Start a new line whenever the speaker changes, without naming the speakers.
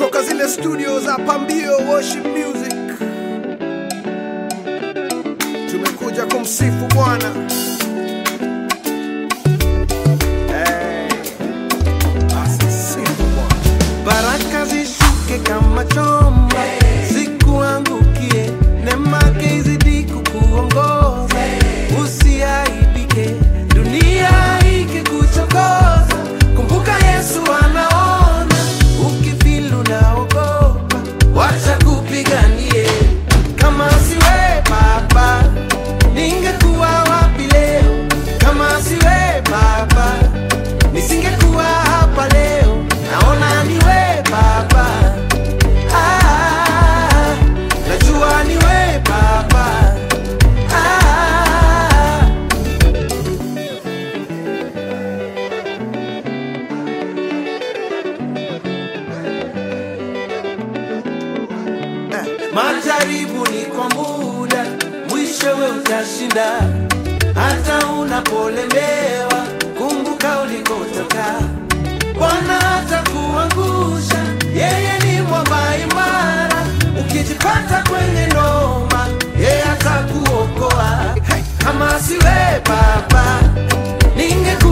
kutoka zile studio za Pambio Worship Music. Tumekuja kumsifu Bwana. Hey, asisifu Bwana.
baraka zishuke kama chomba zikuangukie nemake izidi kukuongoza usiaibike dunia ikikuchokoza kumbuka yesu anaona ukifilu naogopa wacha kupiganie kama siwe baba ningekuwa wapi leo kama siwe baba nisingekuwa hapa leo naona niwe baba ah, najua niwe baba ah, majaribu ni kwa muda mwishowe utashinda hata unapolemewa kumbuka ulikotoka bwana atakuangusha yeye ni mwamba imara ukijipata kwenye noma yeye atakuokoa kama siwe baba ninge